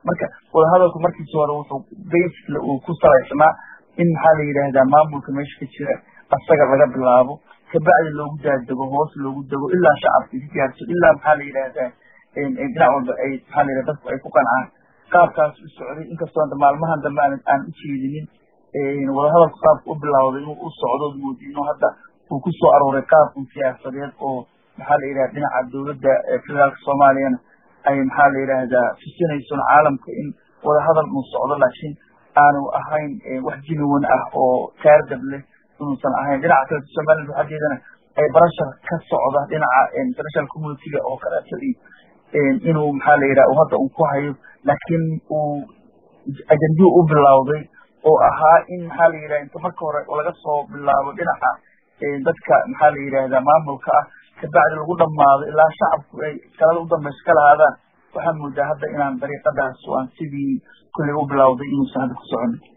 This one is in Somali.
marka wadahadalku markiisi hore wuxuu basically uu ku salaysnaa in maxaa la yidhaahdaa maamulka meesha ka jira asaga laga bilaabo kabacdi loogu daadego hoos loogu dego ilaa shacabka ka gaarto ilaa maxaa la yidhaahdaa dhinac walba ay maxaa la yidhahda dadku ay ku qancaan qaabkaas u socday inkastoo hadda maalmahan dambe aan aan u jeedinin wadahadalku qaabka u bilawday inuu u socdo moodino hadda uu ku soo arooray qaabkan siyaasadeed oo maxaa la yidhahda dhinaca dowladda federaalka soomaaliyana ay maxaa la yidhaahdaa tusinayson caalamka in wadahadal uu socdo laakiin aanu ahayn wax jinuwan ah oo taardab leh inuusan ahayn dhinaca kale somaliland xaggeedana ay barashar ka socda dhinaca international communityga oo kaleeto iyo inuu maxaa la yidhaha hadda uu ku hayo laakiin uu ajanduu u bilawday oo ahaa in maxaa la yidhaha inta marka hore laga soo bilaabo dhinaca dadka maxaa la yidhahdaa maamulka ah kabacdi lagu dhamaado ilaa shacabku ay talada u dambaysa ka lahaadaan waxaan moodaa hadda inaan dariiqadaas aan sidii kulley u bilawday inuusan hadda ku soconin